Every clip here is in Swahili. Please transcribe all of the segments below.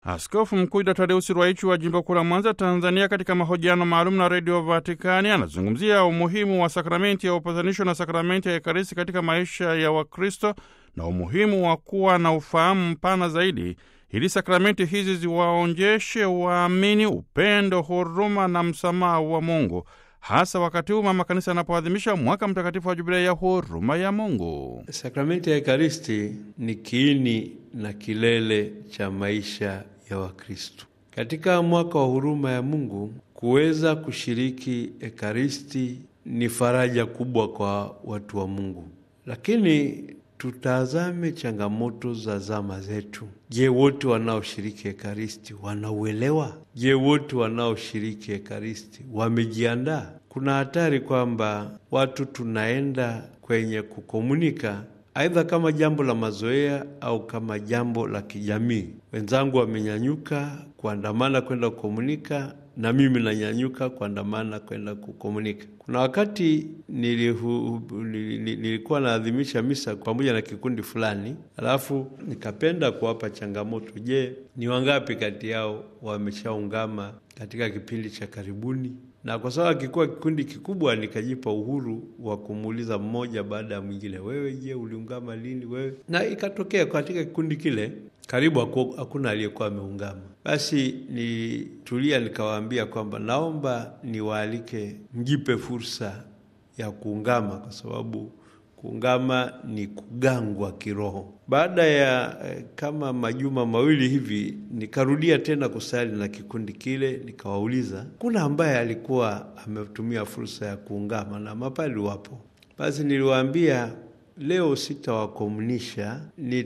Askofu Mkuu Dr. Tadeusi Ruwaichi wa jimbo kuu la Mwanza, Tanzania, katika mahojiano maalum na redio Vatikani anazungumzia umuhimu wa sakramenti ya upatanisho na sakramenti ya Ekaristi katika maisha ya Wakristo na umuhimu wa kuwa na ufahamu mpana zaidi ili sakramenti hizi ziwaonjeshe waamini upendo, huruma na msamaha wa Mungu, hasa wakati huu mama kanisa anapoadhimisha mwaka mtakatifu wa jubilei ya huruma ya Mungu. Sakramenti ya Ekaristi ni kiini na kilele cha maisha ya Wakristo. Katika mwaka wa huruma ya Mungu, kuweza kushiriki Ekaristi ni faraja kubwa kwa watu wa Mungu, lakini tutazame changamoto za zama zetu. Je, wote wanaoshiriki Ekaristi wanauelewa? Je, wote wanaoshiriki Ekaristi wamejiandaa? Kuna hatari kwamba watu tunaenda kwenye kukomunika aidha kama jambo la mazoea au kama jambo la kijamii. Wenzangu wamenyanyuka kuandamana kwenda kukomunika, na mimi nanyanyuka kuandamana kwenda kukomunika. Kuna wakati nilihu, nilikuwa naadhimisha misa pamoja na kikundi fulani, alafu nikapenda kuwapa changamoto. Je, ni wangapi kati yao wameshaungama katika kipindi cha karibuni? na kwa sababu akikuwa kikundi kikubwa, nikajipa uhuru wa kumuuliza mmoja baada ya mwingine, wewe je, uliungama lini wewe? Na ikatokea katika kikundi kile karibu hakuna aliyekuwa ameungama. Basi nitulia, nikawaambia kwamba naomba niwaalike, mjipe fursa ya kuungama, kwa sababu kuungama ni kugangwa kiroho. Baada ya eh, kama majuma mawili hivi nikarudia tena kusali na kikundi kile, nikawauliza kuna ambaye alikuwa ametumia fursa ya kuungama, na mapali wapo. Basi niliwaambia leo sitawakomunisha,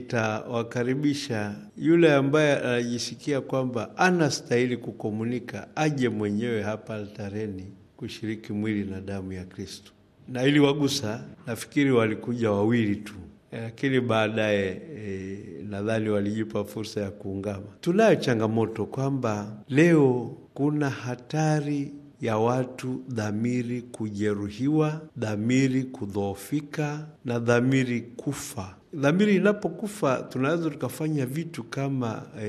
nitawakaribisha yule ambaye anajisikia kwamba anastahili kukomunika aje mwenyewe hapa altareni kushiriki mwili na damu ya Kristo na ili wagusa, nafikiri walikuja wawili tu, lakini baadaye e, nadhani walijipa fursa ya kuungama. Tunayo changamoto kwamba leo kuna hatari ya watu dhamiri kujeruhiwa, dhamiri kudhoofika na dhamiri kufa. Dhamiri inapokufa tunaweza tukafanya vitu kama e,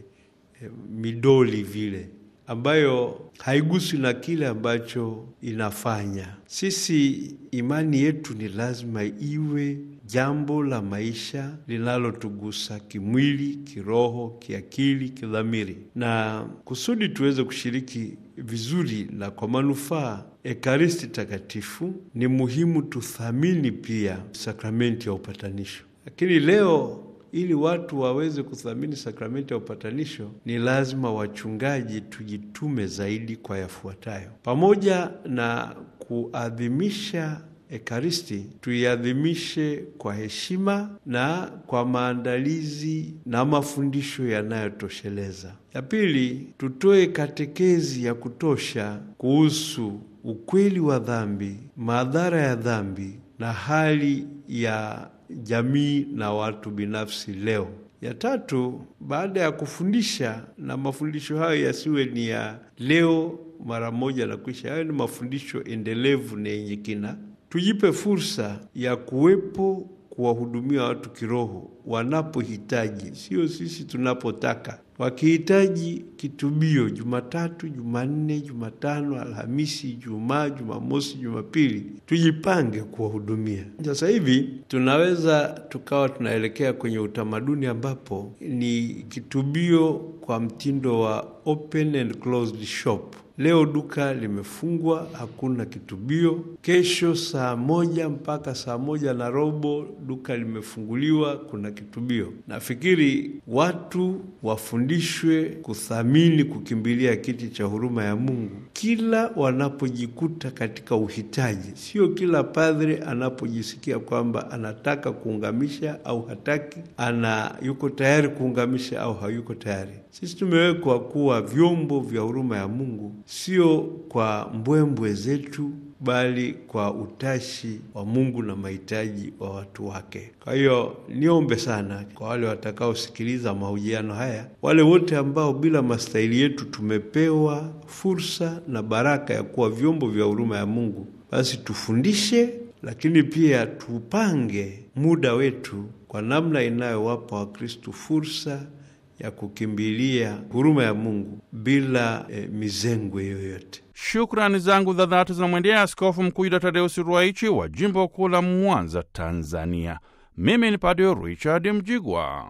e, midoli vile ambayo haiguswi na kile ambacho inafanya. Sisi imani yetu ni lazima iwe jambo la maisha linalotugusa kimwili, kiroho, kiakili, kidhamiri, na kusudi tuweze kushiriki vizuri na kwa manufaa Ekaristi Takatifu, ni muhimu tuthamini pia sakramenti ya upatanisho. Lakini leo ili watu waweze kuthamini sakramenti ya upatanisho ni lazima wachungaji tujitume zaidi kwa yafuatayo: pamoja na kuadhimisha Ekaristi, tuiadhimishe kwa heshima na kwa maandalizi na mafundisho yanayotosheleza. Ya pili, tutoe katekezi ya kutosha kuhusu ukweli wa dhambi, madhara ya dhambi na hali ya jamii na watu binafsi leo. Ya tatu, baada ya kufundisha, na mafundisho hayo yasiwe ni ya leo mara moja na kuisha, hayo ni mafundisho endelevu na yenye kina. Tujipe fursa ya kuwepo kuwahudumia watu kiroho wanapohitaji, sio sisi tunapotaka. Wakihitaji kitubio Jumatatu, Jumanne, Jumatano, Alhamisi, Ijumaa, Jumamosi, Jumapili, tujipange kuwahudumia. Sasa hivi tunaweza tukawa tunaelekea kwenye utamaduni ambapo ni kitubio kwa mtindo wa open and closed shop. Leo duka limefungwa, hakuna kitubio. Kesho saa moja mpaka saa moja na robo duka limefunguliwa, kuna kitubio. Nafikiri watu wafundishwe kuthamini, kukimbilia kiti cha huruma ya Mungu kila wanapojikuta katika uhitaji, sio kila padre anapojisikia kwamba anataka kuungamisha au hataki, ana yuko tayari kuungamisha au hayuko tayari. Sisi tumewekwa kuwa vyombo vya huruma ya Mungu, sio kwa mbwembwe zetu, bali kwa utashi wa Mungu na mahitaji wa watu wake. Kwa hiyo niombe sana kwa wale watakaosikiliza mahojiano haya, wale wote ambao bila mastahili yetu tumepewa fursa na baraka ya kuwa vyombo vya huruma ya Mungu, basi tufundishe, lakini pia tupange muda wetu kwa namna inayowapa Wakristu fursa ya kukimbilia huruma ya Mungu bila eh, mizengwe yoyote. Shukrani zangu za dhati zinamwendea Askofu Mkuu Yuda Tadeusi Ruwaichi wa jimbo kuu la Mwanza, Tanzania. Mimi ni Padre Richard Mjigwa.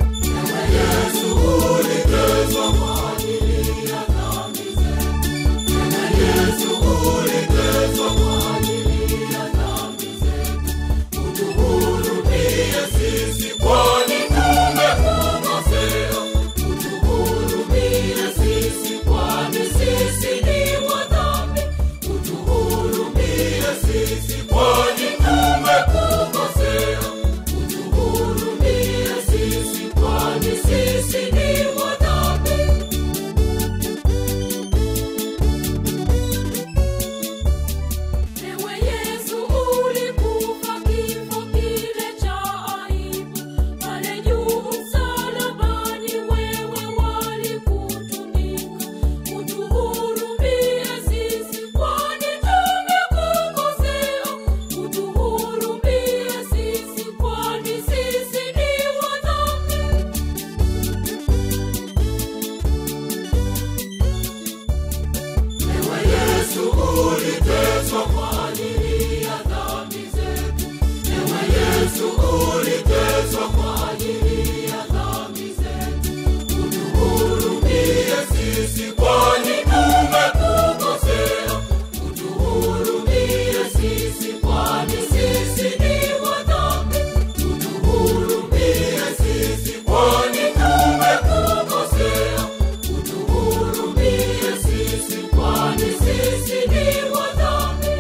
Ewe Yesu ulikufa kifo kile cha aibu, pale juu msalabani wewe walikutundika. Utuhurumie sisi kwani tumekukosea, utuhurumie sisi kwani sisi ni wadhambi. Ewe Yesu uliteswa kwa ajili ya dhambi zetu. Ewe Yesu uliteswa kwa ajili ya dhambi zetu. Utuhurumie sisi kwani tumekukosea. Utuhurumie sisi kwani sisi ni wadhambi. Utuhurumie sisi kwani tumekukosea. Utuhurumie sisi kwani sisi ni wadhambi.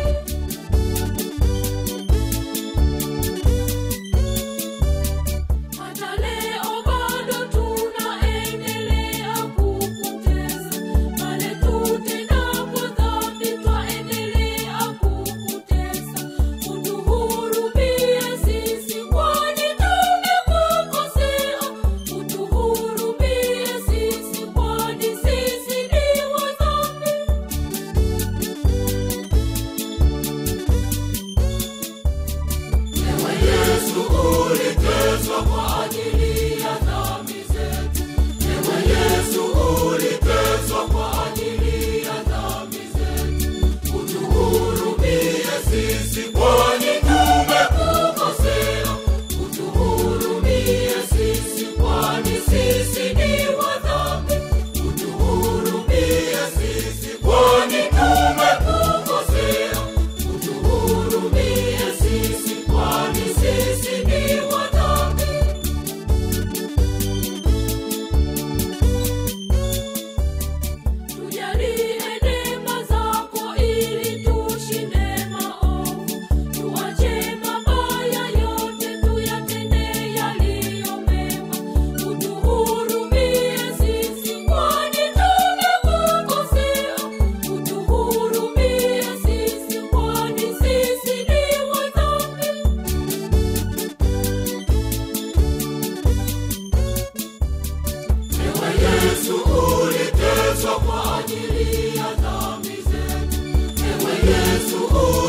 Hata leo bado tunaendelea kukutesa, pale tutendapo dhambi twaendelea kukutesa. Utuhurumie sisi kwani tumekukosea, utuhurumie sisi kwani sisi ni wadhambi. Ewe Yesu uliteswa kwa ajili ya dhambi zetu. Ewe Yesu uliteswa kwa ajili ya dhambi zetu. Utuhurumie sisi kwani tumekukosea. Utuhurumie sisi kwani sisi ni wadhambi. Utuhurumie sisi kwani tumekukosea. Utuhurumie sisi kwani sisi ni wadhambi. Tujalie neema zako ili tushinde maovu. Tuache mabaya yote tuyatende yaliyo mema. Utuhurumie sisi kwani tumekukosea. Utuhurumie sisi kwani sisi ni wadhambi. Ewe Yesu uliteswa kwa ajili ya dhambi zetu. Ewe Yesu